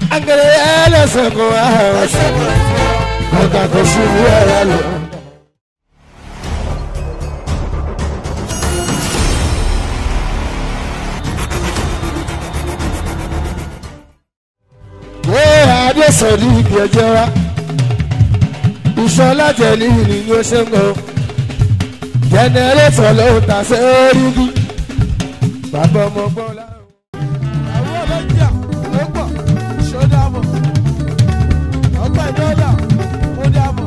Angere ẹlẹ́sẹ̀ kò wá. Ọ̀gá kò sí ìwé ẹ̀rọ lọ. Ṣé Adésọ̀rí ibi ẹjọ́ wa? Ìṣọ́lá tẹ̀lé ìrìn ni ó ṣe ń gbọ́. Jẹnẹrétọ̀ ló ń ta sẹ́rígì. Bàbá ọmọ gbọ́ láàrú. àwọn ọlọ́jà ló pọ̀ ṣọ́dàbọ̀ ọgbà ìdọ́là ó dàbọ̀.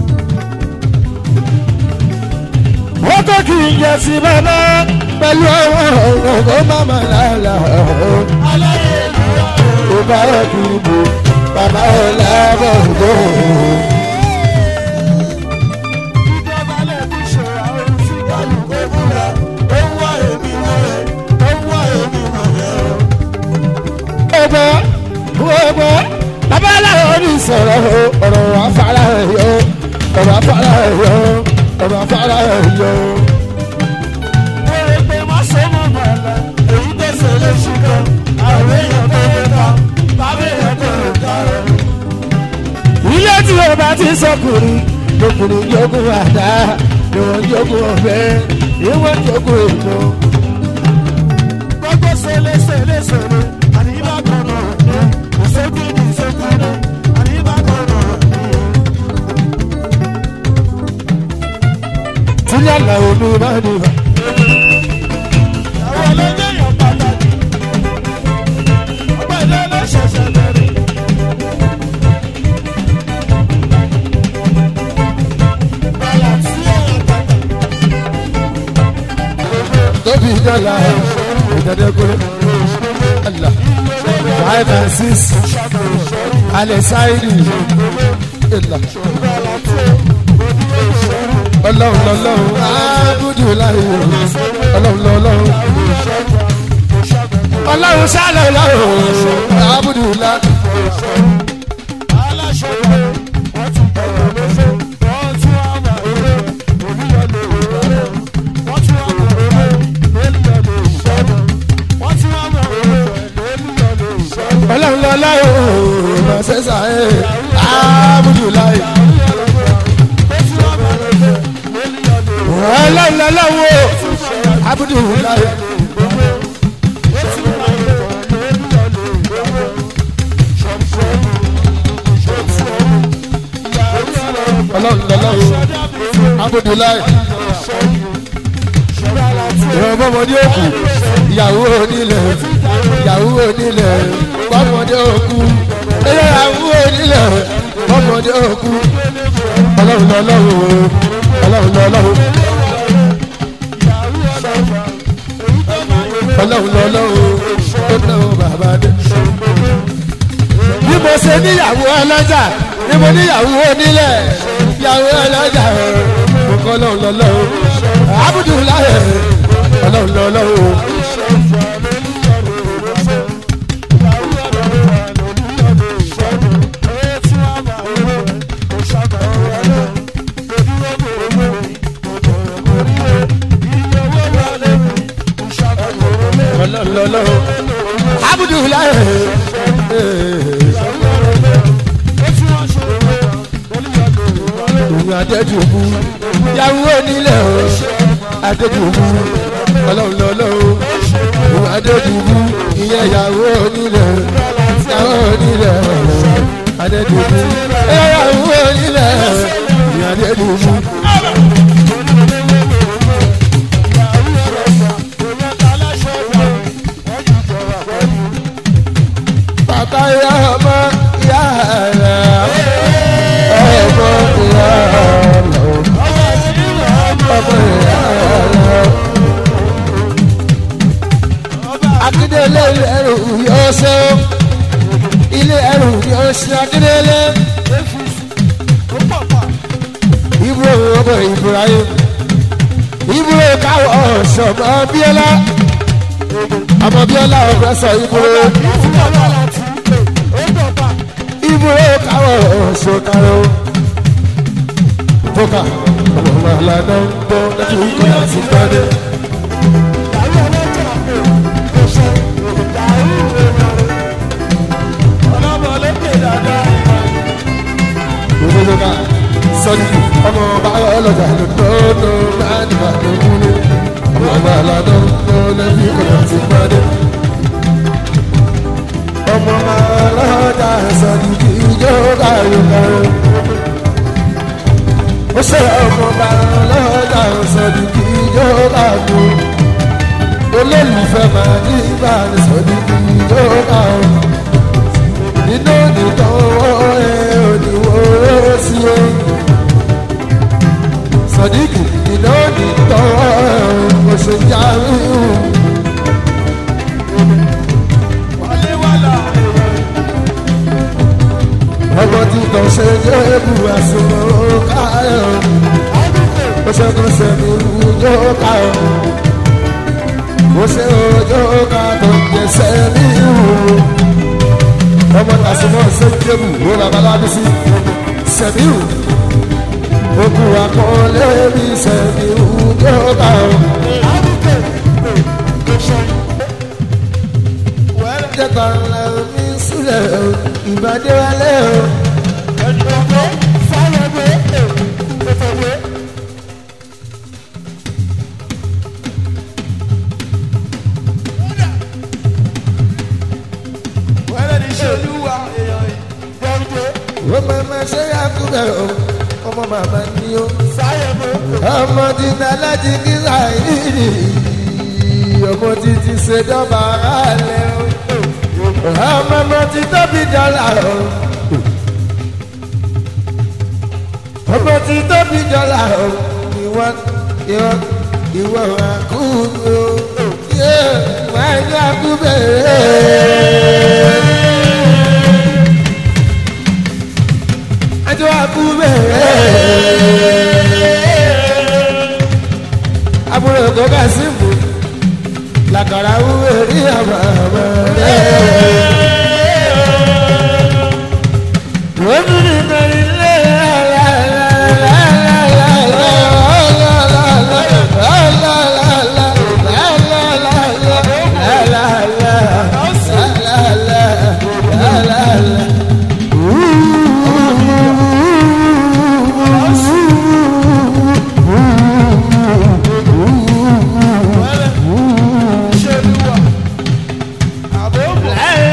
wọ́n tó kì í yẹ sí bàbá pẹ̀lú àwọn ọ̀rọ̀ kó má má lálà aláyé ìlú wa ó bá yẹ kí n bò bàbá ẹ̀ lábọ̀ ògbó. ìjọba lè fi ṣòro àwọn tí kálukú fúnra ó ń wá èmi mọ́ ẹ ó ń wá èmi mọ́ ẹ o. ọgbọ́ ọgbọ́ bàbá aláwọ̀ ní sọ̀rọ̀ o, ọ̀rọ̀ afárá ẹ̀ yọ ọ̀rọ̀ afárá ẹ̀ yọ ọ̀rọ̀ afárá ẹ̀ yọ. mo rò pé má ṣe mọ̀ mọ̀lá èyí tó ṣe lè ṣùgbọ́n àwọn èèyàn tó lè ta bàbá èèyàn tó lè ta rẹ̀. ilé tí o bá ti sọkùnrin lọkùnrin jogun àdá ni wọn jogun ọbẹ ni wọn jogun èèmọ. gbogbo ṣẹlẹ̀ ṣẹlẹ̀ àníbá kan náà ní ìṣègùn ìṣègùn àníbá kan náà ní. tílẹ̀ làwọn mi bá dìbà. àwọn ọlọ́jọ́ yàn pàtàkì ọgbà ilé ló ṣẹ̀ṣẹ̀ bẹ̀rẹ̀. bàlá tí èèyàn pàtàkì tóbi dọ́là ìdádẹ́gbẹ́ àlà five and six alẹ́ sáírì ìlà ọlọ́run lọ́lọ́run ábùdù láyé ọlọ́run lọ́lọ́run ọlọ́run sálẹ̀ lọ́run ábùdù láyé. aláṣọ pé wọ́n ti bẹ̀rẹ̀ lọ́sẹ̀ wọ́n tún wá mà èrè oníyọ̀lẹ̀ òróró wọ́n tún wá mà èrè lóníyọ̀lẹ̀ ìṣẹ́gun wọ́n tún wá mà èrè lóníyọ̀lẹ̀ ìṣẹ́gun. ọlọ́run lọ́lọ́run lọ́sẹ̀sà ẹ̀ ábùdù láyé. ọlọ́run lọ́lọ́run ábùdù láyé. ọlọ́run lọ́lọ́run ábùdù láyé. ìrọ̀bọ́ ọmọdé òkú ìyàwó onílẹ̀ ìyàwó onílẹ̀ bọ́mọdé òkú ìyàwó onílẹ̀ bọ́mọdé òkú ọlọ́run lọ́lọ́run ọlọ́run lọ́lọ́run ọlọ́run lọ́lọ́run ó náwó bàbá dé. bí mo ṣe níyàwó ọlọ́jà ni mo níyàwó onílẹ̀ ìyàwó ọlọ́jà mo kọ́ ọlọ́run lọ́lọ́run abudulayi ọlọ́run lọ́lọ́run. ọlọ́run lọ́lọ́run abudulayi. ìwé adéjúbú yàwó onílẹ̀ o adéjúbú ọlọ́run lọ́lọ́run ìwé adéjúbú ìyẹn yàwó onílẹ̀ yàwó onílẹ̀ adéjúbú yàwó onílẹ̀ ìyẹn adéjúbú. bàbá ìyá ọmọ ìyá rẹ̀ ọmọ ìyá rẹ̀ ọmọ ìyá rẹ̀. akíndélé ẹrù yóò ṣe ilé ẹrù yóò ṣe akíndélé ibùdó ọmọ ibrahim ibùdó káwọ ọ̀ṣọ́mọ bíọ́lá ọmọ bíọ́lá ọ̀fẹ́ sọ ibùdó ibùdó káwọ ọ̀ṣọ́kárọ̀ tókà ọmọ wàhálà náà ń bọ́ lẹ́tọ̀ ìkọ́ àti gbọ́dẹ̀. sọ́díkì ọmọ ọba ọlọ́jà lọ́dọ́dọ́ láti bá tó múlé ọmọ ọba aládọ́ lọ́lẹ́bí kọ̀ọ̀kan ti pàdé. ọmọ ọba ọlọ́jà sọ́díkì ìjọ káyọ̀ káyọ̀. ó ṣe ọmọ ọba ọlọ́jà sọ́díkì ìjọ káyọ̀. olólùfẹ́ máa ní ìbáraẹni sọ́díkì ìjọ káyọ̀. nínú ìtọ́wọ́ ẹ̀ òníwó sí o sọdíkì iná ní tọwọ́ oṣù jáwé o. wálé wàlà ọmọ tí kò ṣe jẹ́ ebu àsùnwọ̀n káyọ̀ ó ṣe kò ṣe ní ìjọ káyọ̀ ó ṣe òjò ká tó ń jẹ sẹ́ni ìhù ọmọ tàṣùmọ̀ ṣe jẹ́bù ó babalábí sí sẹ́ni ìhù okùn àkọọ́lẹ̀ mi sẹ́ni ìhù jọ káyọ̀. wẹ́rẹ́ jẹ́ta ńlá mi sílẹ̀ o ìbàdí wálé o. ẹ̀dùnkọ́ sálọ̀gbé tètèwé. wẹ́rẹ́ ní ṣe olúwa èèyàn yìí gbọ́dọ̀ wọ́n máa ma ṣe àkúbẹ̀ o ọmọ bàbá ni o. sáyẹ̀mọ́ ọmọ títí alájí kí sáyìí ọmọ títí ṣèjọba alẹ́ o. ọmọ ọmọ tí tóbi dọ́là o. ọmọ tí tóbi dọ́là o. ìwọ ìwọ ìwọ àkúbẹ̀ o. yé wàá ní àkúbẹ̀ ẹjọ́ àkúbẹ̀ àbúrò tó ká sí mú làkàrà wúwo rí àmà àmà rẹ̀. wọ́n tún ní kọrin lé ṣe olúwa àbóbò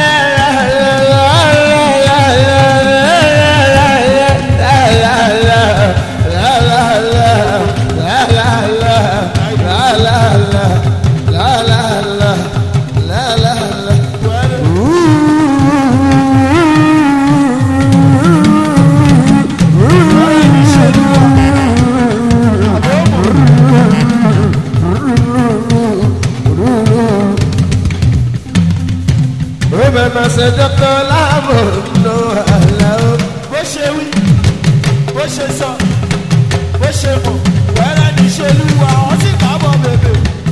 bó ṣe wí bó ṣe sọ bó ṣe mọ̀ wẹ́rẹ́ ní ṣe olúwa wọ́n sì kábọ̀ bèbè.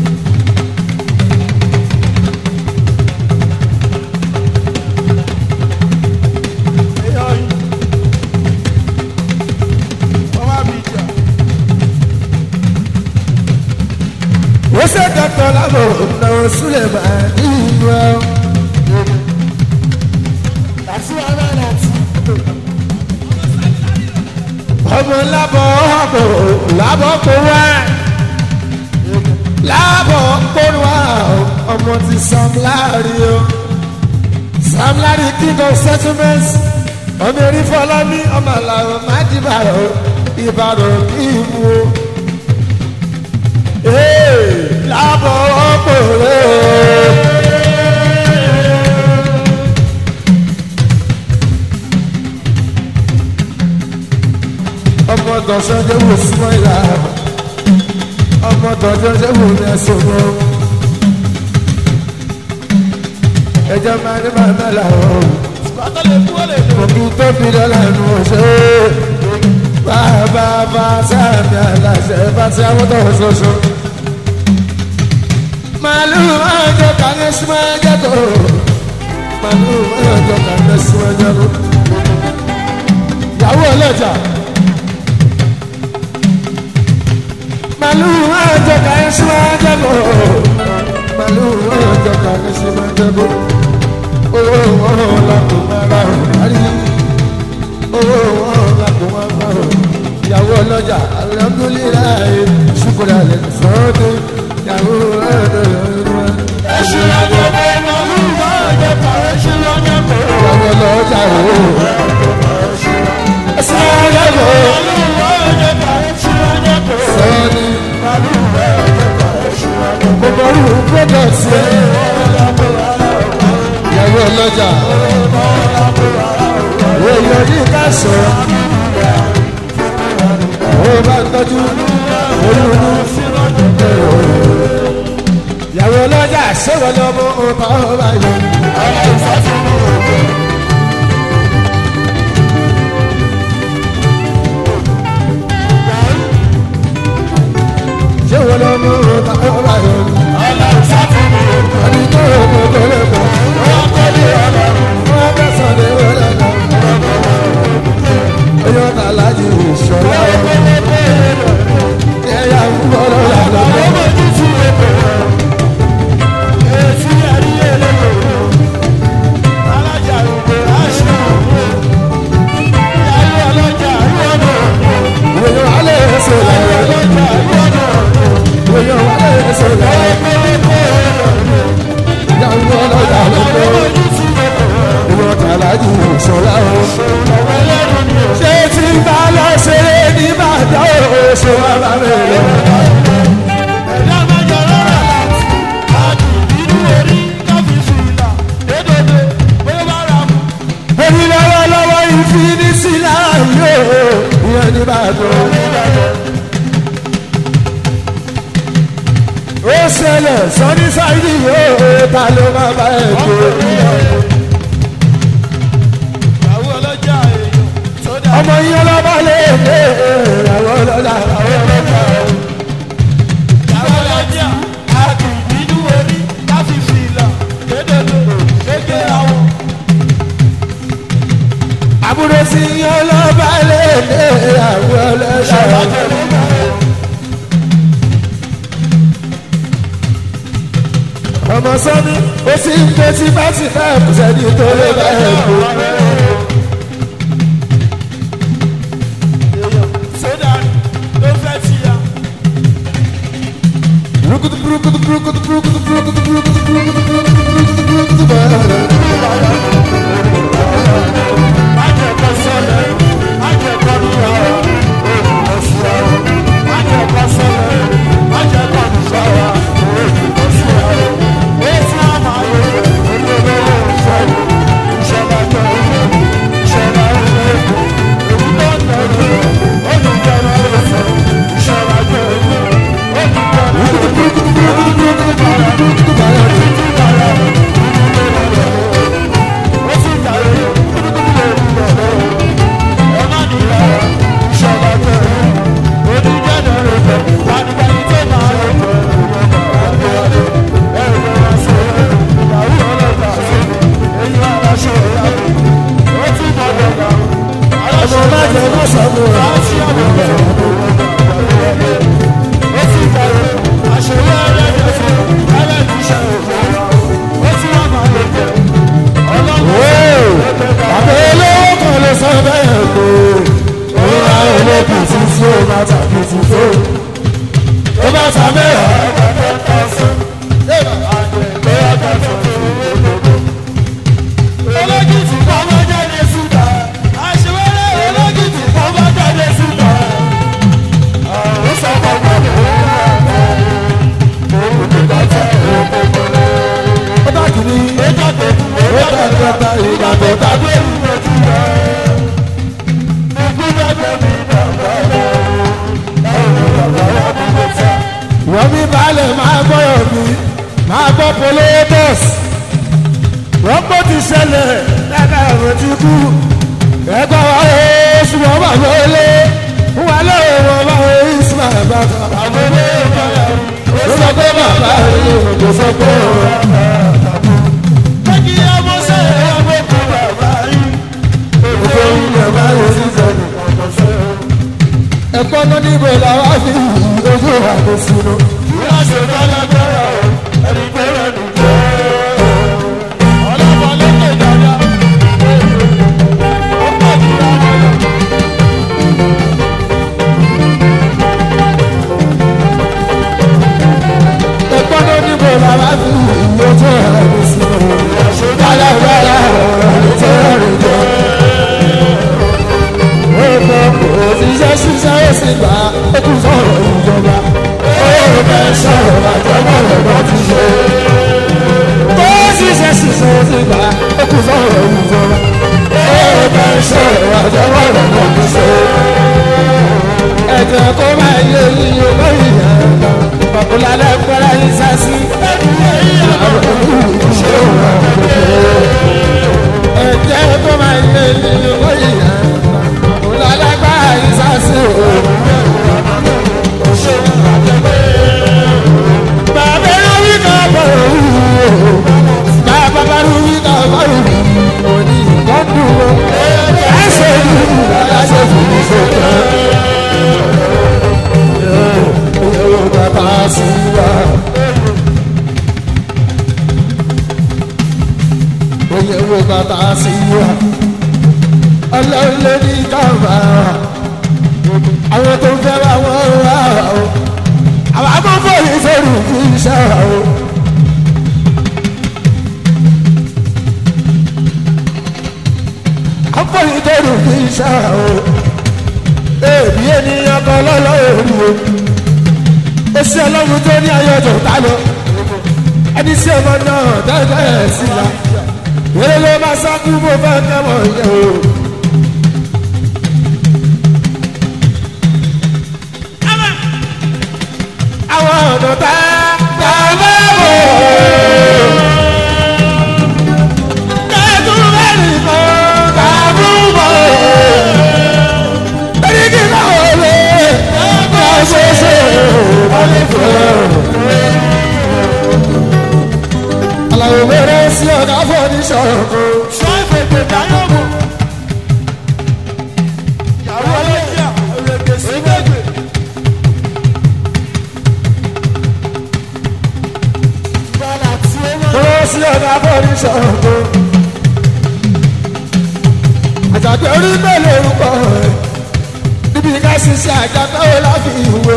èèyàn yìí wọ́n má bí jà. Ó ṣe dọ́tọ̀ lábọ̀ náà súlẹ̀ máa ní ìlú ẹ̀. àti wàhálà láti. ọmọ lábọ̀ ọ̀bọ̀ lábọ̀ kó wá lábọ̀ kó wá ọmọ ti Sam Larry o Sam Larry king of settlements ọmọ erí fọlá ní ọmọ àlàó májìbàrọ̀ ìbàdàn kí n mú o. Ee, lábọ̀ ọ̀pọ̀ rẹ̀ o. ọmọ tọ̀sán jẹ́ wò súnmọ́ ìlà ọmọ tọ̀sán jẹ́ wò ní ẹ̀sùn mọ́ ẹjọ́ máa ní máa náà làwọn bàtà lè kú ó lè lò. òkú tó fi dọ́là nù ọ̀ṣẹ́ bàbá bá sáàmì aláṣẹ bá ti àwọn tó ṣoṣo. màálù máa jọ kàní súnmọ́ ẹjẹ́ tó màálù máa jọ kàní súnmọ́ ẹjẹ́ tó. ìyàwó ọlọ́jà. màálù máa jọ kàní súnmọ́ ẹjẹ́ tó. màálù máa jọ kàní súnmọ́ ẹjẹ́ tó owó wọn la kò máa ra ọ̀hárí owó wọn la kò máa ra ọ̀ ìyàwó ní ká sọ̀rọ̀ ó bá ń tọ́jú olúlu ìyàwó ọlọ́jà ṣéwọ́ lọ́mọ ọba ọba yìí. ṣéwọ́ lọ́mọ ọba ọba yìí. àdìgbò òkòkò lẹ́kọ̀ọ́ wọ́n bẹ́ sọ̀dẹ̀ wọlé lọ. oyún ọ̀tá láti ìṣọ̀lá ẹ̀yà ń bọ̀ lọ́la lọ́wọ́. oyún alẹ́ ẹ̀sẹ̀ lọ́wọ́. oyún alẹ́ ẹ̀sẹ̀ lọ́wọ́. ẹ̀yà ń bọ̀ lọ́la lọ́wọ́. oyún ọ̀tá láti ìṣọ̀lá ṣé tí ń bá lọ ṣeré ní bàtà ó ṣe wá bá mi lọ. èmi lọ́wọ́lọ́wọ́ ìfinísí láàyè ìyẹn ní bàtà. ó ṣẹlẹ̀ sọ́ní sáyidì yóò ta ló máa bá ẹ̀ tó. ọmọ yín ọlọ́ba lè dé àwọn ọlọ́dà àwọn ọlọ́dà. àbúrò sí yín ọlọ́ba lè dé àwọn ọlọ́dà. ọmọ sọ́ni ó sì ń gbé tí bá ti fẹ́ kù sẹ́ni tó lè bá ẹ̀ kú. Brukutu, brukutu, brukutu, brukutu, brukutu, brukutu, brukutu, brukutu, brukutu, brukutu. ọmọ má jẹ má sọmọ àbẹ olówó kan ló sọ bẹ́ẹ̀ kó òun á olókùn tí tí ó bá tàbí tí tó tó bá ta mẹ́rà. ó bá kìíní ó bá kẹta ìgbà tó tàbí. wọ́n bí baálẹ̀ máa gbọ́yọ̀ mi máa gbọ́ polóbọ́s wọ́n gbọ́ ti ṣẹlẹ̀ lẹ́ka ẹ̀rọ ti kú ẹ̀gbọ́ wa ó ṣùgbọ́n wà lólé wà lóye wọn bá ó ìsúná ẹ̀bá kan. ó sọ pé bàbá rẹ̀ kò sọ pé òun. Òkè ilẹ̀ bá yẹ sí sẹ́nu. Ẹ̀kọ́ náà níbo làwa fi ojú àgbo sínú. Ẹ̀kọ́ náà níbo làwa fi ojú àgbo sínú. Alágbára ọ̀rọ̀ tó rìn jọ. Ọkọ̀ òṣìṣẹ́ ṣiṣẹ́ ó sì gbà ó tún sọ̀rọ̀ ìjọba. Ó bẹ̀ sọ̀rọ̀ àjọba ṣe àjọwọ́ rẹ̀ kò ní ṣe. ẹ̀jẹ̀ kó máa yé yíyó lórí ìyàrá ọ̀pọ̀lọpọ̀ pẹ̀lẹ́ yìí sásí. ẹ̀jẹ̀ kó máa yé yíyó lórí ìyàrá ọ̀pọ̀lọpọ̀ yìí sásí. bàbá ló wí ká bọ̀rọ̀ wí o bàbá bá ló wí ká bọ̀rọ̀ wí o ní ìkọ́dùn o ẹ̀ṣẹ̀ yìí ẹ̀ṣẹ̀ yìí ṣe tán yóò bàbá sí wa. Oyè wo bàbá sí wa. Ọlọ́run ló ní káàmà. Àwọn tó ń fẹ́ wá wọ́n wá o. Àwọn akọ́kọ́ yìí sọ̀rọ̀ kí n ṣá o. Akọ́kọ́ yìí sọ̀rọ̀ kí n ṣá o. Èmi ènìyàn kan lọ́lọ́run o esi ọlọ́run tó ní ayọ̀jọ̀ tá lọ ẹni sí ọmọ náà dáadáa sí la wẹ́rẹ́ ló máa sákú bó fẹ́ kẹ́mọ̀ yẹ o. àwọn ọ̀nà tá tá bá bọ̀ kẹ́tù mẹ́rin kan tá bú bọ̀ ẹni kí n náà wọlé ká ṣe ṣe alawo wẹrẹ sí ọgá fọdí sọ̀rọ̀ kó. sọ ìfètè dáyọ̀ mọ́. ìyàwó ọlọ́jà òrèké sí gbègbè. bọ́lá tí ó mọ̀. wẹrẹ sí ọgá fọdí sọ̀rọ̀ kó. àjàgbé orí mélòó orúkọ rẹ níbi ká ṣiṣẹ́ àjàgbé ó láfi ìwé.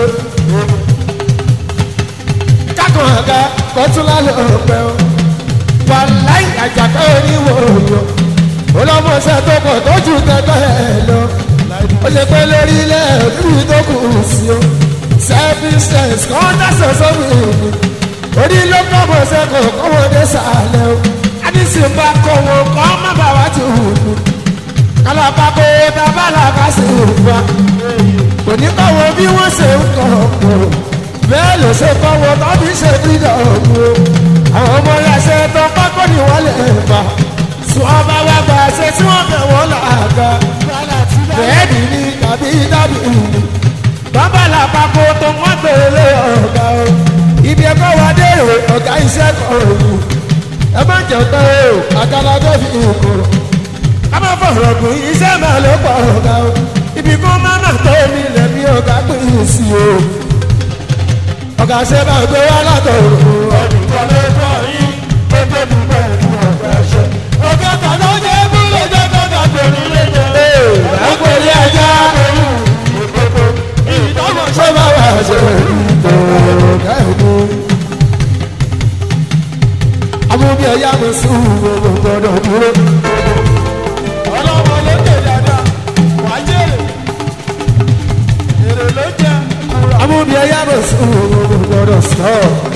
kákan àga kọtúlá ló pẹ́ o. wàláì àjàgbé oníwò òyò. olọ́mọṣẹ́ tó pọ̀ tó ju tẹ́tọ́ ẹ̀ lọ. ó ṣe pé lórí ilẹ̀ òbí tó kù sí o. self-defense kan dáṣọ sómi ìlú. orí ló kọ́mọ sẹ́kọ̀ kọ́mọdé sàlẹ̀ o. adísì ń bá kọ́ wọn kọ́ má bà wá ti hù ú. kálábàkó tábàlà ká sì hù wá. kò ní kọ́ wọn bí wọ́n ṣe ń kọ́ ọ̀pọ̀. bẹ́ẹ̀ ló ṣe kọ́ wọn tọ́bí ṣe dídọ̀ ọ̀gbọ́n. àwọn ọmọ ẹlẹ́sẹ̀ tó pákó ni wọ́n lè fà. sùn ọba wa gbà ṣe tí wọ́n fẹ́ wọ́n làága. bọ́lá tí dáyọ̀ bẹ́ẹ̀ni ni tàbí dábì ìlú. bàbá làpapọ̀ tó wọ́n gbèrè ọ̀gá o. ibi ẹ̀kọ́ wa dé o ọ̀gá iṣẹ́ kan òru. ẹ má jẹ́ tán o àgàlagọ́ fi ìkòrò. ká má fọ̀rọ̀ gùn iṣẹ́ máa ló pọ̀ ọ̀gá o. ibi kó má má tó mi lẹ̀ mí ọ̀gá pé sí o. ọ̀gá ṣe máa gbé wá látọ̀rọ̀. ẹnìkan ló bọ̀ yín tó tóbi pẹ̀lú ọ̀gá ẹ̀ṣẹ̀. ọ̀gá tàná jẹ́ búlọ̀ jẹ́ kọ́kà tòun lé jẹ́. ẹ̀ ń pè ní ẹja. ìdánwò ṣé bá wà ṣe ìtò ọ̀gá ẹ̀mú. amúbí ẹ̀yà mi sùn gbogbo gbọdọ̀ dúró. ọlọ́mọ ló dé dáadáa wàá jèrè èrè ló jẹ kúrò. amúbí ẹ̀yà mi sùn gbogbo gbọdọ̀ sọ.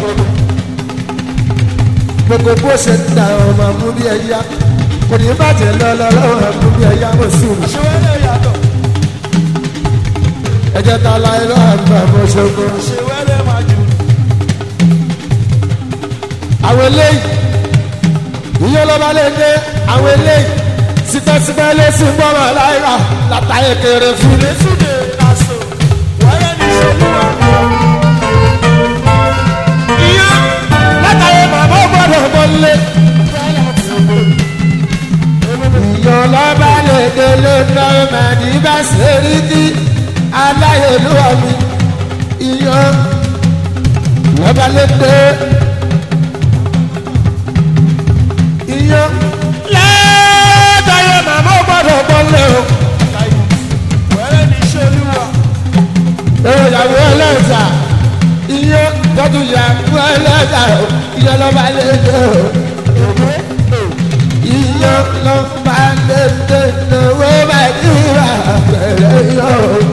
gbogbo bó ṣe ń da ọmọ amúbí ẹ̀yà kò ní bàjẹ́ lọ́lọ́lọ́wọ́ amúbí ẹ̀yà mi sùn. àṣewẹ́lẹ̀ yàtọ̀ ẹ̀jẹ̀ ta la ẹ̀rọ àgbà mọ́ ṣogun. àṣewẹ́lẹ̀ máa jù. àwọn eléyìí ìyẹn ló bá lè dé àwọn eléyìí sípẹ́sípẹ́ ló sì ń gbọ́rọ̀ láìra látàyè kéré fún mi. ìrètúndé làṣọ wáyé ní ṣolúwa. ìyẹn látàyè màmá ò gbọ́dọ̀ gbọ́lé. ìyẹn ló bá lè dé ló ná màdí bá ṣèrí ní aláyélúwà mi. ìyẹn ló bá lè dé. ìyẹn látàyè màmá ò gbọ́dọ̀ gbọ́lé o. wáyé ní ṣolúwa. ìyàwó ẹlẹ́ta iye tọ́jú ìyàwó ẹlẹ́ta iye lọ́ba lédè iye lọ́ba lédè lówó bá dìrà pẹ̀lẹ́ yọ.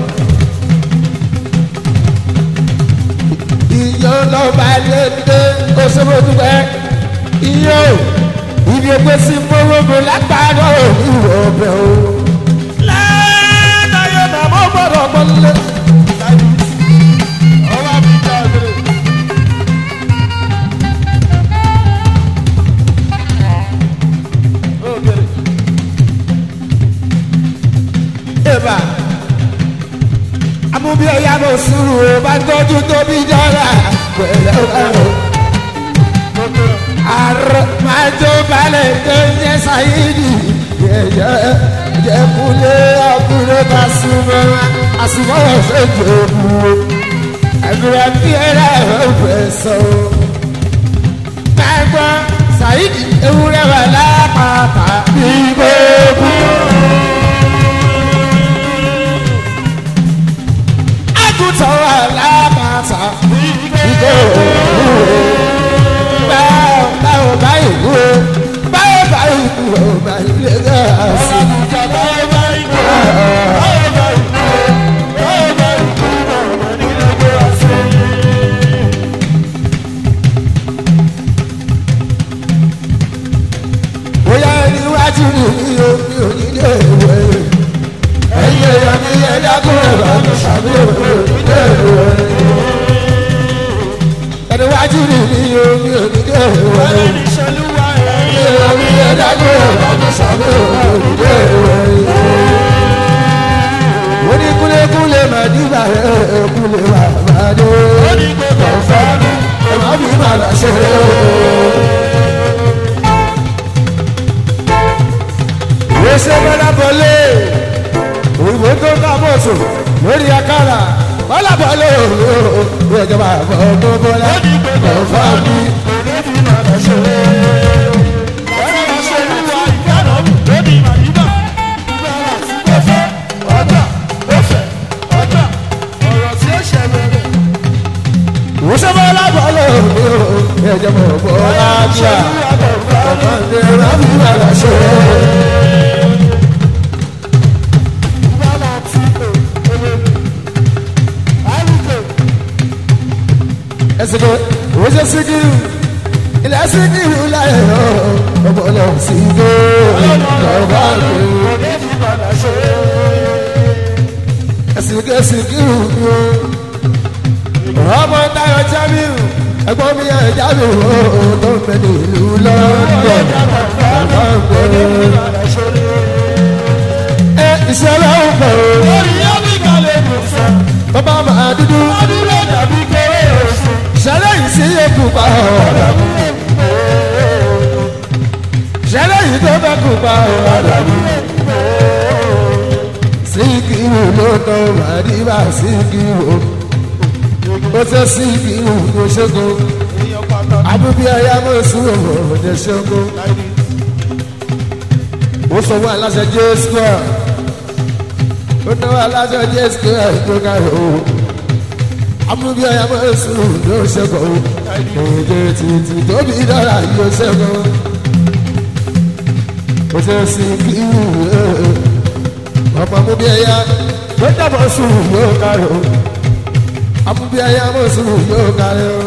iye lọ́ba lédè oṣooṣùpẹ́ iye ibi ẹgbẹ́ sí mọ́wọ́mọ́ lágbára òní ọ̀bẹ o bà amúbí ọ̀yá mo sùúrù o bá tọ́jú tóbi jọra pẹ̀lẹ́ ọ̀rọ̀ àrò máa tó balẹ̀ tó ń jẹ́ sáyéèdì yẹ̀yẹ́ jẹ́kulé ọkùnrin bá súnmọ́ àsùnmọ́ ọ̀sẹ̀ jẹ̀bù àbúrò bí ẹ̀rọ ọ̀fẹ́ sọ. máa gbọ́ sáyéèdì ewúrẹ́ wà lápáta bí gbogbo. àgùntàn wà lápáta bí gbogbo báwo báyìí kú o báwo báyìí kú o báyìí lè gbà sí. bóyá ẹni wájú ni mi ò mi ò ní lè wẹ̀ ẹ̀yin èèyàn mi yẹ dákúrẹ̀ bá mi ṣàbí òwe ò ní lè wẹ̀ ẹni wájú ni mi ò mi ò ní lè wẹ̀ èèyàn mi yẹ dákúrẹ̀ bá mi ṣàbí òwe ò ní lè wẹ̀ oníkúlékúlé màdìbà ẹ̀ kúlé wà bàdé ọ̀fọ́nù ẹ̀ má fi màlà ṣe ìwéṣẹ bọlá bọlé òyìnbó tó ká bọ̀sù lórí akárà bọlá bọlé òyìnbó ìjọba àbọ̀ tó bọlá ọ̀fọ́nù. ìwéṣẹ bọlá bọlé òyìnbó ìjọba bọlá tíà ọmọdé rábì màlà ṣe. ẹsìnkò ìwéṣẹ síkírù ilẹ̀ síkírù láyé ọ̀ ọmọ ọlọ́run síkírù lọ́ba gbé. ẹsìnkò síkírù ọmọ táyọ̀ jábìrù ẹgbọ́n mi ẹ̀ jábìrù tó ń bẹ ní ìlú lọ́dọ̀ lọ́ba gbé. ẹ ìṣẹ̀lẹ̀ ń bọ̀ ọ́ bàbá máa dúdú ṣẹlẹ̀ yìí sí èkó pa ọ̀rọ̀ ṣẹlẹ̀ yìí tó bẹ́ kó pa ọ̀rọ̀ síkìrù ló tọ́ màdìbà síkìrù ó tẹ́ síkìrù tó ṣẹ́gun abúbí ayé amọ̀sùn òde ṣẹ́gun ó sọ fún aláṣẹ jẹ́ square ó náwó aláṣẹ jẹ́ square tó ká o amúbí ọ̀yà máa ń sùn yóò ṣẹ́kọ̀ o èdè títí tóbi dára yóò ṣẹ́kọ̀ o ṣe sí kíwù ọmọ amúbí ọ̀yà ló dàbọ̀ sùn yóò kárí o amúbí ọ̀yà máa sùn yóò kárí o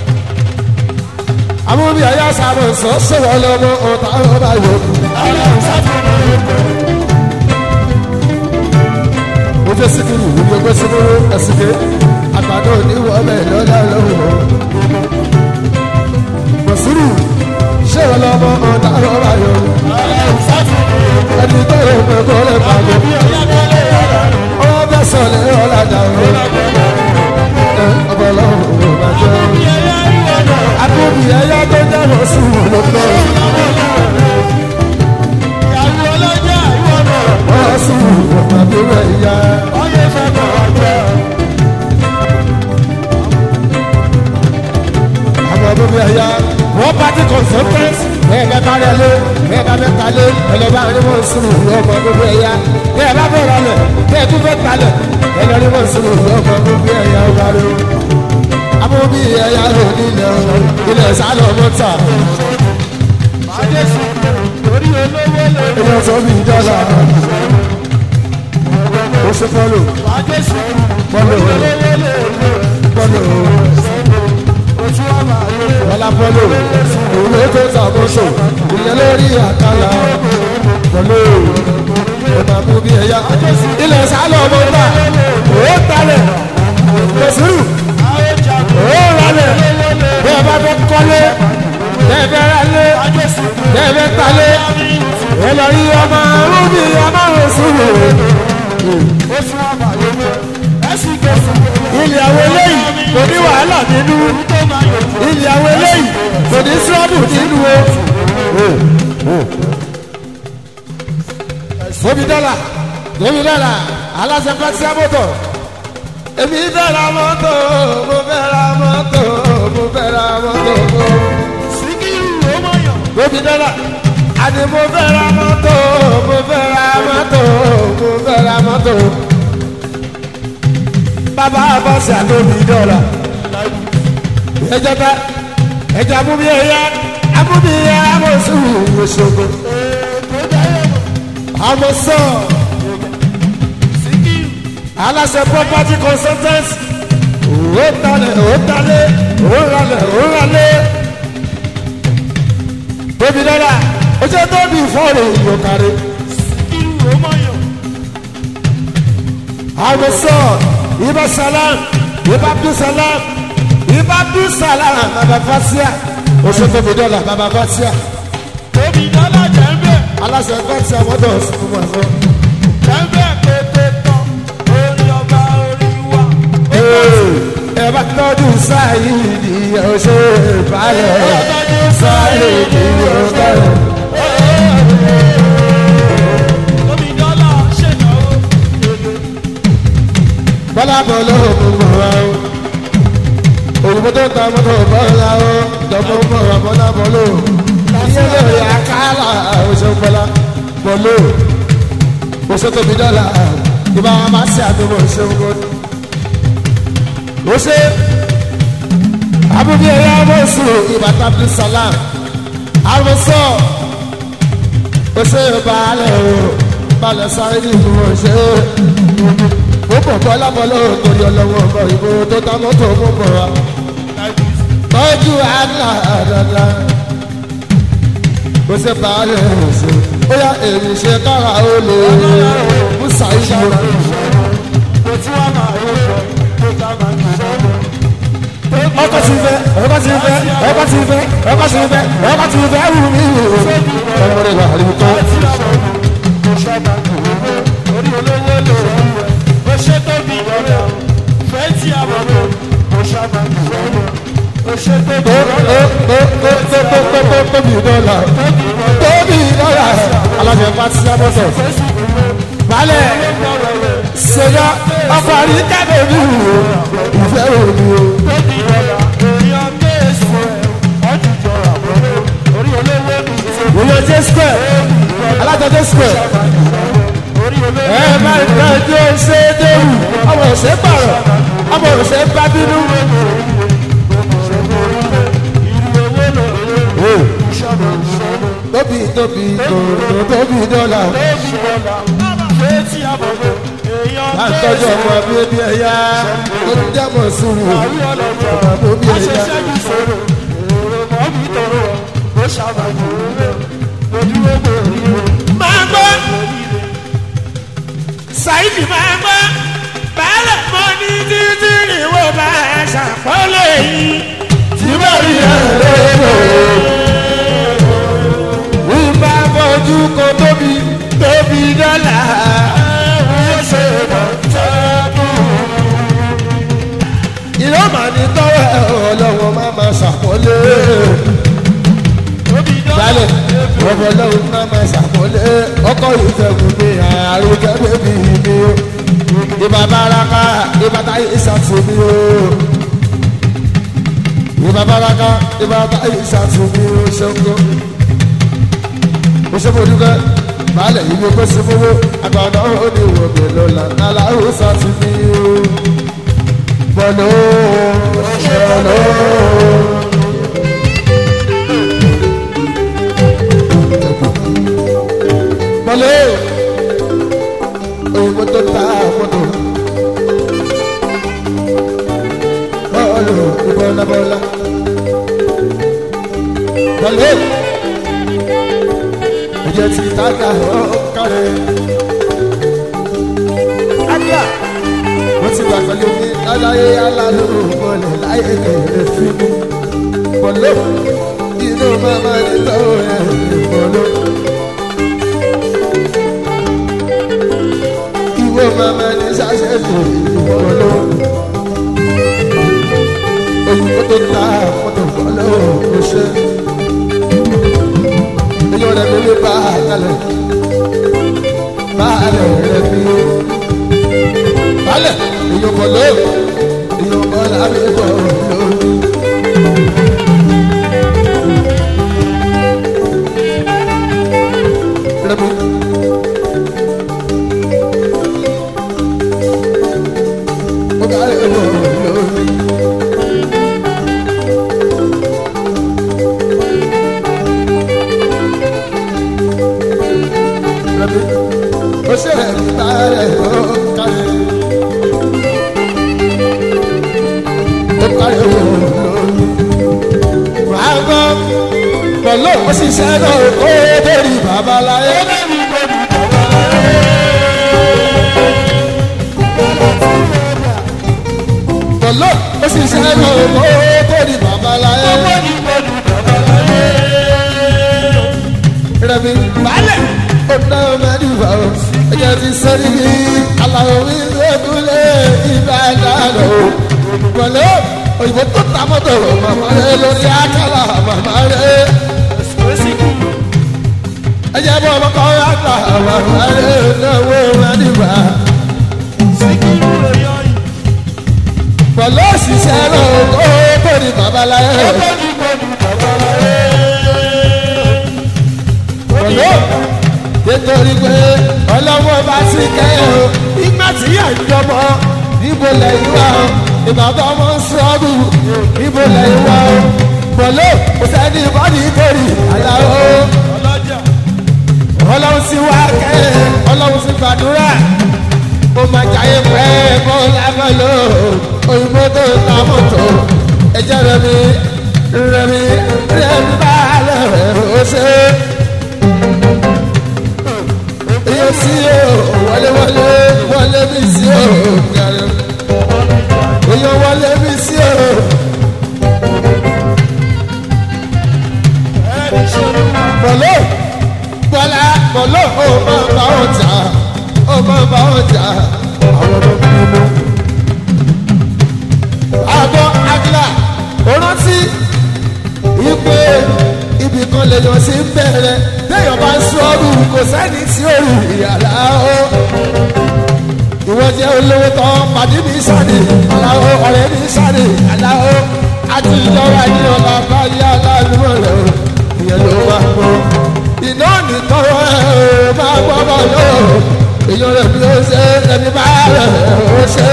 amúbí ọ̀yà sábà sọ sọ̀rọ̀ lọ́mọ ọ̀tá ọba yòókù. ó ṣe síkìrì ìwúwo gbé síkìrì ẹ̀sìnkè àgbàdo oníwọ̀ bẹ́ẹ̀ lọ́dà lọ́wọ́. Bọ̀sùrù ṣé wọn lọ́mọ ọ̀dà rọ̀rà yọ? Ẹni tó yẹ pé kó lè pàgọ́. Ọwọ́ bẹ́ sọ̀lẹ̀ ọ̀làjà rẹ̀. Ọbẹ̀ lọ́wọ́ ò bá jẹ́. Akóbi ẹyá tó jẹ́ bọ̀sùrù ló tọ́. Bọ̀sùrù ọ̀pọ̀ àbúrò ẹ̀yà. àwọn ọdún bí ẹyà wọ́n pàtí consultant bẹ́ẹ̀ bẹ́ẹ̀ bá rẹ̀ lé bẹ́ẹ̀ bá bẹ́ẹ̀ ta lé ẹlẹ́bà rí wọ́n sùn ìlú ọmọ ọdún bí ẹyà bẹ́ẹ̀ bá bẹ́ẹ̀ rà lẹ̀ bẹ́ẹ̀ tún bẹ́ẹ̀ ta lẹ̀ ẹlẹ́ rí wọ́n sùn ìlú ọmọ ọdún bí ẹyà ọba rẹ̀ àmọ́ bí ẹyà rẹ̀ nílẹ̀ ilẹ̀ sálọ̀ mọ́tà ilẹ̀ tó bí dọ́là ó ṣe fọ́lò fọ́lò fọ́lò wọlá pọlọ òun tó ṣàkóso ìyẹn lórí àkàlà pọlọ ọmọ mú bí ẹyà ilẹ̀ sálọ ọmọ ńlá ó talẹ̀ lọ́sùrù ó ralẹ̀ bẹ́ẹ̀ bá fẹ́ kọ́lé bẹ́ẹ̀ fẹ́ ralé bẹ́ẹ̀ fẹ́ talé ẹ lọ rí ọmọ rúbì ọmọ rẹ̀ sùrù ó tún wá máa yọ mọ́ ẹ̀sìn kẹsàn-án. ilé àwọn eléyìí kò ní wàhálà nínú tó máa yọ mọ́. ilé àwọn eléyìí kò ní sírọ́bù nínú o. Tóbi dọ́là tóbi dọ́là aláṣẹ pẹ́tísà mọ́tò. Èmi fẹ́ ra mọ́tò, mo fẹ́ ra mọ́tò, mo fẹ́ ra mọ́tò. síkírù ó mọ̀ yàn. Tóbi dọ́là àní mo fẹ́ ra mọ́tò, mo fẹ́ ra mọ́tò, mo fẹ́ ra mọ́tò. Bàbá àbọ̀sì àtóbi dọ́là. Ẹjọ́ bá ẹjọ́ amúbí ẹ̀yà amúbí ẹ̀yà amọ̀sùn ìṣògo. tó dáyé mọ̀. Àmọ̀sọ̀ síkírù aláṣẹ property consultant. Ó talẹ̀ ó talẹ̀ ó ralẹ̀ ó ralẹ̀. Tóbi dọ́là ó jẹ́ tóbi fọ́ọ̀rọ̀ ìyọ̀kàrẹ́. síkírù ó mọ̀ yàn. Àmọ̀sọ̀ ibà salam ibà abdul salam ibà abdul salam bàbá fatia. Ó ṣe tóbi dọ́là bàbá fatia. tóbi dọ́là jẹ́ ń bẹ̀. Aláṣẹ fatia mọ́tò ọ̀sùn fún wọn fún. jẹ́ ń bẹ̀ pété tán. orí ọba orí wa. ẹ bá tọ́jú sáyidi ọ̀ṣẹ́ ìbálẹ̀ sáyidi ọ̀ṣẹ́. tóbi dọ́là ṣènáwó. bọ́lá bọ̀ lóhùn mọ̀ wá o òyìnbó tó ta mọ́tò bọ́lá o ìjọba ń bọ̀ wá bọ́lá bọ̀ lóhùn iye lórí àkàlà ọ̀ṣẹ́ bọ́lá bọ̀ lóhùn oṣù tóbi dọ́là ìbá wa máa ṣe àdúgbò ṣe ń gbọ́dọ̀. ó ṣe abúlé ẹ̀yà mọ̀ọ́sù ìbàtà abdulsalam àrùsọ ó ṣe balẹ̀ o balẹ̀ sáré ní ìlú wọn ṣe ó bọ̀ bọ́lá bọ́lá ò torí ọlọ́wọ́ ọmọ ìbò tó ta mọ́tò mú bọ̀ wá tọ́jú àgbà dáadáa ó ṣe balẹ̀ o ṣe ó yá èrì ṣe kára ó lè mú sàyíṣà mo tí wàá máa yọ sọ tó ká máa ń sọ. ọkọ ti fẹ ọkọ ti fẹ ọkọ ti fẹ ọkọ ti fẹ ọkọ ti fẹ wù mí wù ọmọ rẹ wà ní tó. tí a bọ̀ kò ṣọ́ba kò wúwo orí olówó lò ó wẹ̀ ó ṣe tóbi lọ́dà fẹ́ tí a bọ̀ kò ṣọ́ba kò wúwo ó ṣe tóbi tó lọ́dà tó tó tó tó tó tó tóbi dọ́là tóbi dọ́là alájẹ pàṣẹ abọ́sọ̀ fẹ́sì wúwo balẹ̀ lọ́wọ́lẹ̀ ṣẹlẹ̀ ọkọ̀ àrí kábẹ̀ mi wù ìfẹ́ òní o. tóbi lọ́dà èèyàn kéésì ẹ̀ ọ̀jùjọ àbọ̀lẹ̀ orí olówó mi ti ìyẹn jẹ́ square alájọ jẹ́ square orí olówó ẹ bá ìgbà tó ṣe é déwù ọmọ òṣè pààrọ̀ ọmọ òṣè bá bínú. tóbi tóbi tó tóbi dọ́là bá ń tọ́jú ọmọ bíbí ẹ̀yà tó ń jẹ́mọ̀ sùúrù ọmọ bíbí ẹ̀yà. máa gbọ́ ṣáìdì máa gbọ́ bàálẹ̀ mọ́ ní títí ìwọ bá a ṣàpọ́lẹ̀ yìí tí mo rí ẹ̀rọ ìbá fojú kò tóbi tóbi dọ́là. ìlú màá ní tọ́wọ́ ẹ̀ ọlọ́wọ́ má máa ṣàpọ́lẹ̀ balẹ̀ ọmọ lọ́wọ́ má máa ṣàpọ́lẹ̀ ọkọ̀ ìfẹ́kùn mi àrùn kẹ́kẹ́ mi mi o ìbá baraka ìbá táyé ìṣàtúnmí o ìbá baraka ìbá táyé ìṣàtúnmí o ṣẹ́ńgọ́ o ṣe mo dúpẹ́ balẹ̀ ìlú pé sẹ́fowó àgbàdo òní ìwọ̀gbẹ̀ lọ́la aláwọ̀ ṣàtúnmí o bọ̀lọ́ ṣẹlẹ̀ bọ̀lọ́ òyìnbó tó ta mọ́tò bọ́ọ̀lù ìbọ̀lá bọ́ọ̀lá bọ̀lọ́ ìjẹ́ ti tàgà ọ̀kàrẹ̀ ágbà mo ti gbà pẹ̀lú mi aláyé alálù bọ̀lẹ̀ láyé kẹ̀lẹ́ fún mi bọ̀lọ́ inú mama ní tọ́wọ́ ẹ̀ bọ̀lọ́. ìwọ mama ní sàṣẹ́tò ìwọlọ́ òyìnbó tó ta fọ́tò fọ́lọ́ kò ṣe èyí ọ̀rẹ́ mi lè bá a kalẹ̀ bá a lẹ̀ rẹ̀ bí balẹ̀ èyí ọkọ̀ ló èyí ọkọ̀ lábẹ́ bọ̀ lórí. Rẹ̀mí. Ó bá rẹ̀ bọ̀ lórí. Rẹ̀mí. Ó ṣe rẹ̀ mí bá rẹ̀ ó kárẹ̀. Ó kárẹ̀ wọ̀ lórí. Wàá gbọ́ pẹ̀lú òṣìṣẹ́ náà ó dórí babaláyé. pẹ̀lú òṣìṣẹ́ náà ó dórí babaláyé. rẹ̀mí balẹ̀ ọ̀nà mẹ́rìnwá o ẹ̀jẹ̀ ti sẹ́rí aláwọ̀ mi lẹ́kúnlé ìbàdàn o pẹ̀lú òyìnbó tó ta mọ́tò màmá rẹ̀ lórí àkàlà màmá rẹ̀ ẹjẹ bọ ọmọ kan yà gbà wà wàlẹ náwó mẹdìbà. pẹ̀lú òṣìṣẹ́ náà ó tóri babaláyé. pẹ̀lú nítorí pé ọlọ́wọ́ bá sí kẹ́yìn o ìgbà tí yà ń jọmọ níbo lẹ́yìn wá o ìbàbá ọmọ ń sọ́ọ́bù níbo lẹ́yìn wá o pẹ̀lú òṣèlú ìbọn nítorí àyàwó ọlọ́run sì wá kẹ́ ọlọ́run sì gbàdúrà ó máa jayé pẹ́ kó lábọ́lò òyìnbó tó ta mọ́tò ẹ̀jẹ̀ rẹ̀ mi rẹ̀ mi rẹ̀ mi bá lẹ̀ ó ṣe. iye sí o wọlé wọlé wọlé mi sí o gàrẹ́ iye wọlé mi sí o. pẹ̀lú bọ́lá bọ́lá ó máa bá wọn jà ó máa bá wọn jà àwọn ọmọ mímú. àgọ́ agila ó rántí ipe ibì kan lèèyàn sí ń bẹ̀rẹ̀ téèyàn bá ń sọ́ọ́rù kò sẹ́ni tí ó rù ìyàrá o. ìwọ jẹ́ olówó tán pàdé mi sáré aláwo ọ̀rẹ́ mi sáré aláwo àti ìjọba ní ọba bá yá aláàánú rẹ̀ o ìyẹn ló wá gbọ́ iná ní tọrọ ẹ ò máa gbọ́dọ̀ lọ èèyàn rẹ̀ bí ó ṣe ẹni bá rẹ̀ ó ṣe.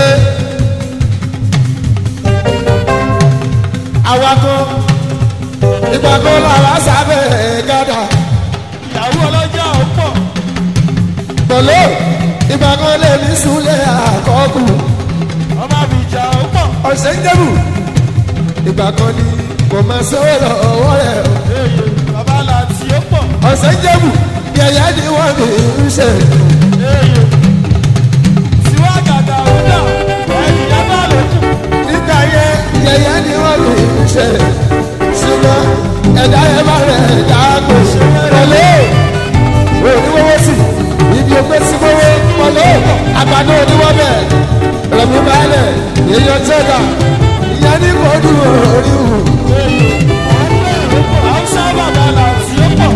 awakọ̀ ìgbà kan lára sábẹ́ gádà ìyàwó ọlọ́jà ó pọ̀ pẹ̀lú ìgbà kan lè ní súlẹ̀ àkọ́kù ọmọ àbíjà ó pọ̀ ọ̀sẹ̀ ń dẹ́bù ìgbà kan ní kò máa sọ́wọ́ lọ́wọ́ rẹ̀ o. èyí bàbá làtì ó pọ̀ ọ̀sẹ̀ ń dẹ́bù yẹ̀yẹ́ ni wọ́n fi ń ṣe. èyí tiwa gàdà ọ̀dà ẹ̀yìn yàtọ̀ àlòkù nígbà yẹn yẹ̀yẹ́ ni wọ́n fi ń ṣe. ṣùgbọ́n ẹ̀dá yẹn bá rẹ̀ dáàbò pẹ̀lú oníwọ́wọ́ sí ibi ògbé sí wọ́wọ́ pẹ̀lú àgbàdo oníwọ́ bẹ̀ rẹ̀mí balẹ̀ èèyàn tẹ́lá ìyẹn ní kò dùn orí wù. haúsá bàbá làtì ó pọ̀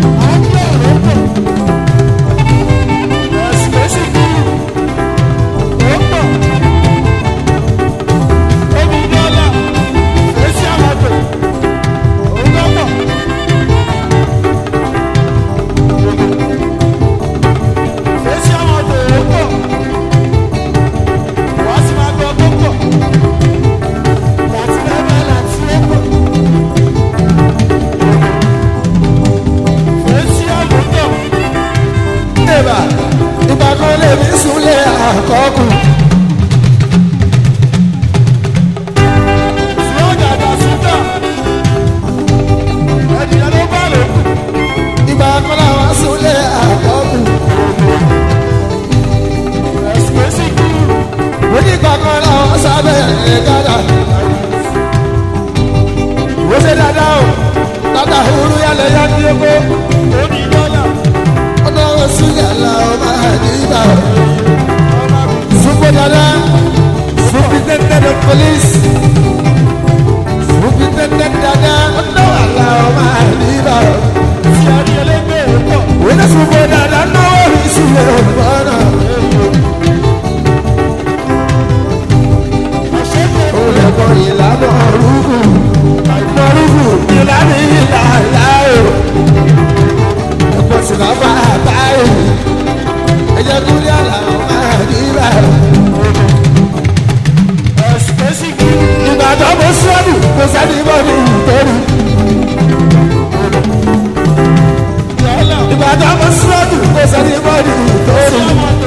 ẹ̀sìn lẹ́sìn kúrú ó pọ̀ omi dọ́là èsì àmọ́tò òun lọ́pọ̀ èsì àmọ́tò ó pọ̀ wàá sì máa gbọ́ tó pọ̀ láti bàbá láti ó pọ̀. èsì àmọ́tò Ìbà ìgbà kan lè ní súlẹ̀ àkọ́kù. tí ó dàda síta ẹ̀dìyẹ ló bá lò kù. Ìgbà kan làwọn súlẹ̀ àkọ́kù. ẹ̀sìkẹ́sì kúrú Onígbà kan làwọn sábẹ̀ gádà. Ó ṣe dáadáa o, dáadáa òru yálẹ̀ yá ní oko. omi dọ́là Ọ̀nà oṣù yàrá ọmọ àdìbà. ọmọ police òfin tẹ́tẹ́ dáadáa ọ̀dọ́ àlà ọmọ àdìbà tí a ní ẹlẹ́gbẹ́ pọ̀. òun náà sùn bọ́ dáadáa náwó rí sílẹ̀ ọ̀nà òun lè kọ́ ìlànà rúgù mọ̀rúgù ìlànà ìlànà o ẹ̀kọ́ sì máa bá àbáyé ẹ̀jẹ̀ kúrẹ́ àlà ọmọ àdìbà ẹ̀sìkẹ́sì kì í. ìbàdàn mo sọ́ọ̀dù kò sẹ́ni bọ́ mi ìtọ́rù. yálà ìbàdàn mo sọ́ọ̀dù kò sẹ́ni bọ́ mi ìtọ́rù. ọmọdé.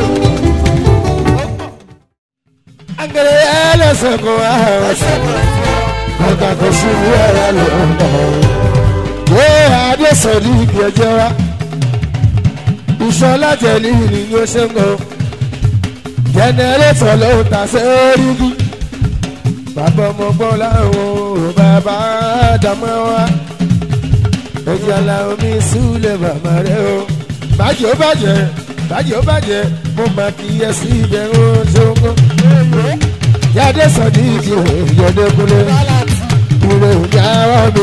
Angere ẹlẹ́sẹ̀ kò wá ẹsẹ̀ bẹ̀rẹ̀ fún ọ. ọ̀gá kò sí ní ẹ̀rọ ló ń bọ̀. Wé adé sọ̀rí ibi ẹjọ́ wa. Ìṣọ́lá tẹ̀lé ni yóò ṣe ń gbọ́. Jẹnẹrétọ̀ ló ń ta sórí bí. Bàbá ọmọ gbọ́ láwọn ò bàbá dàmọ́ wa. Ẹ̀jẹ̀ la omi súlẹ̀ bàbá rẹ̀ o. Bàjẹ́ ó bàjẹ́, bàjẹ́ ó bàjẹ́, mo máa kí ẹ sí ìbẹ̀rù ṣóńgó. Yàdé sọ̀dí ìdí òyìnbó kúlẹ̀. Gálàtì. Ìrè òjá wa